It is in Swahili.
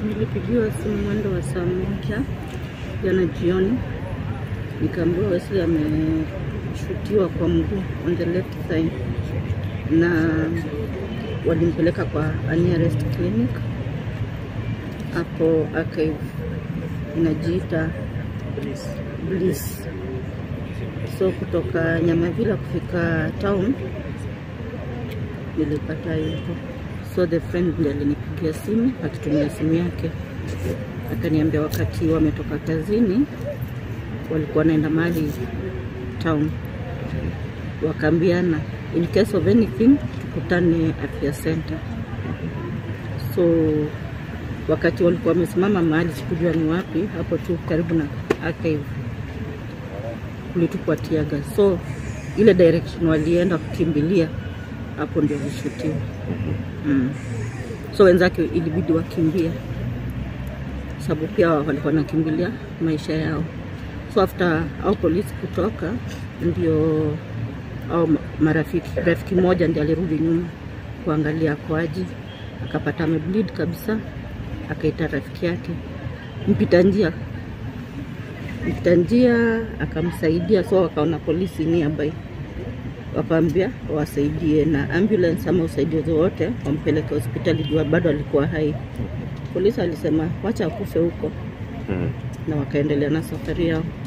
Nilipigiwa simu mwendo wa saa moja jana jioni, nikaambiwa Wesley ameshutiwa kwa mguu on the left thigh, na walimpeleka kwa a nearest clinic hapo Archive inajiita Bliss. So kutoka Nyamavila kufika town nilipata yuko so the friend ndiye alinipigia simu akitumia simu yake, akaniambia wakati wametoka kazini walikuwa wanaenda mahali town, wakaambiana in case of anything tukutane afya center. So wakati walikuwa wamesimama mahali, sikujua ni wapi, hapo tu karibu na archive, kulitupwa tiaga, so ile direction walienda kukimbilia hapo ndio alishutiwa. Mm. So wenzake ilibidi wakimbie, sababu pia walikuwa wanakimbilia maisha yao. So after au polisi kutoka, ndio au marafiki rafiki mmoja ndiye alirudi nyuma kuangalia akoaji, akapata amebleed kabisa, akaita rafiki yake mpita njia mpita njia akamsaidia, so wakaona polisi nearby wakaambia wasaidie na ambulance ama usaidizi wote wampeleke hospitali juu bado alikuwa hai. Polisi alisema wacha akufe huko, Mm. na wakaendelea na safari yao.